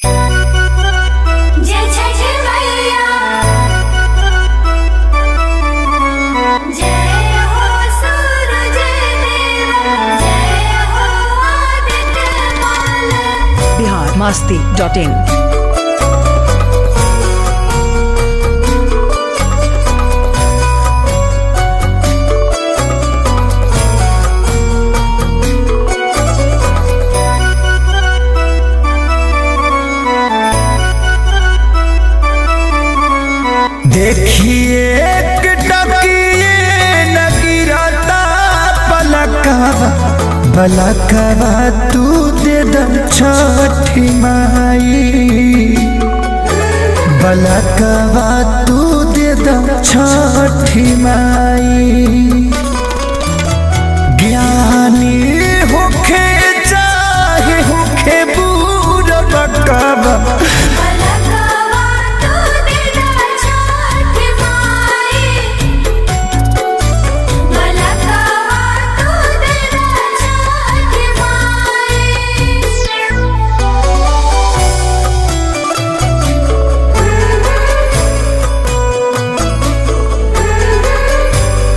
जय छठ मैया जय हो सूरज देवा जय हो आदित्य माल बिहार मस्ती डॉट इन देखिए एक टकिए न गिरता पलकवा पलकवा तू दे द छठी माई पलकवा तू दे द छठी माई ज्ञानी होखे चाहे होखे बूढ़ बकवा पलकवा तू देदा छठ माई पलकवा तू देदा छठ माई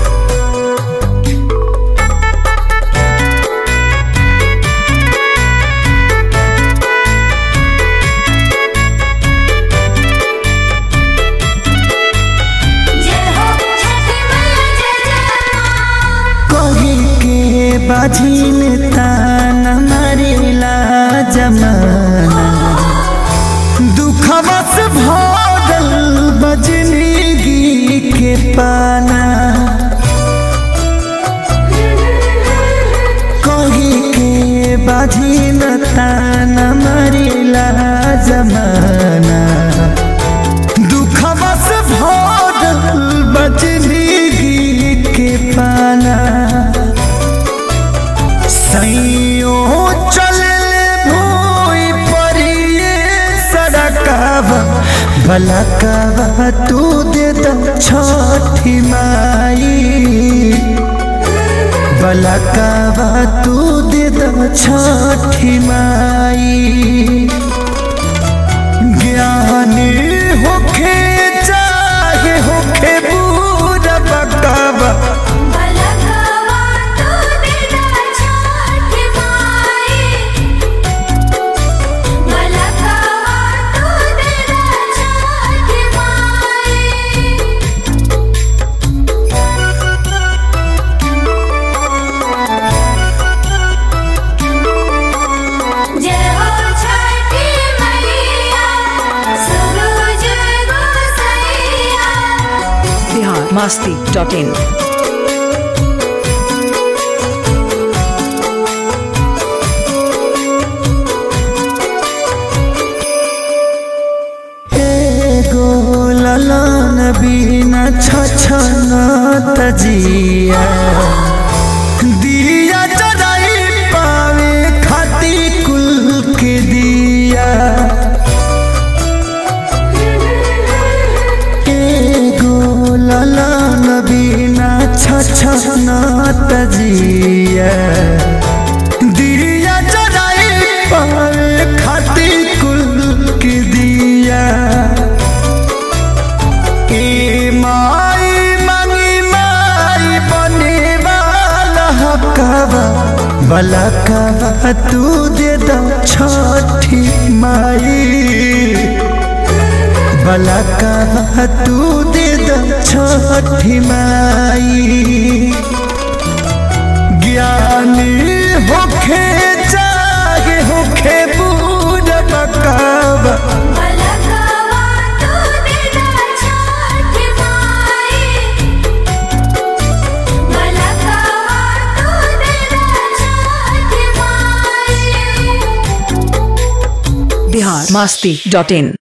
जय हो छठ मैया जय जय मां कही के बाझिन तान मारिला जमाना दुखवा से भरल बजनिगी के पाना कही के बाझिन तान मारिला जमाना दुखवा से भरल बजनिगी के पाना सैयो चलले भूई परिए सड़कवा बलकवा तू दे द छठी माई बलकवा तू दे द छठी माई ज्ञानी होखे चाहे होखे बूढ़ बकवा पलकवा तू देदा छठ माई पलकवा तू देदा छठ माई जय हो छठी मैया सूरज गोसैया बिहार मस्ती डॉट इन एगो ललन बिना छछन तजिया दिया जराई पावे खाती कुल के दिया एगो ललन बिना छछन तजिया दिया जराई पावे खाती कुल के दिया ए माई मंगी माई बने वाला हकवा बलकवा तू दे द छठी माई बलकवा तू दे द छठी माई ज्ञानी होखे चाहे होखे बूढ़ बकवा पलकवा तू देदा छठ माई पलकवा तू देदा छठ माई बिहार मस्ती डॉट इन